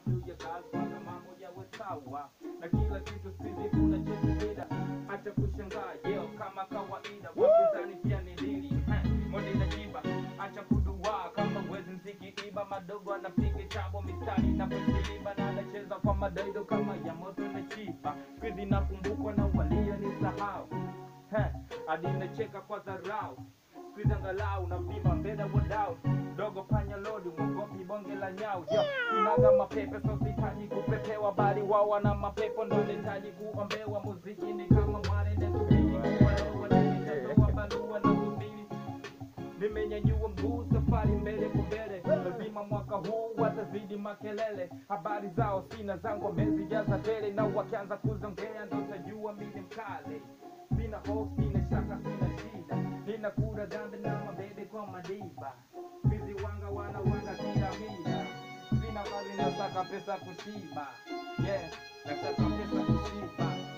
juu ya kazi mpaka mambo yawe sawa na kila kitu sizi kuna chezebeda acha kushangaa yeo kama kawaida wapinzani pia ni dili mode na jiba acha kuduaa kama wezi mziki iba madogo anapiga chabo mistari na kusiliba na anacheza kwa madaido kama ya moto na chipa skuizi nakumbukwa na walio ni sahau hadi nacheka kwa dharau skuizi angalau na vima mbele wadau dogo panya lodi mwogopi bonge la nyau yo inaga mapepe so sihitaji kupepewa bali wao wana mapepo ndo nahitaji kuombewa muziki ni kama mwarende subiri kuwalowa nimeshatoa barua na subiri nimenyanyua mguu safari mbele kwa mbele lazima mwaka huu watazidi makelele habari zao sina zangu wamezijaza tele na wakianza kuzongea ndo tajua mimi mkale sina hofu sina shaka sina shida nina kura dhambi na mabebe kwa madiba bizi wanga wana wanga kila mida sina mali nasaka pesa kushiba yeah nasaka pesa kushiba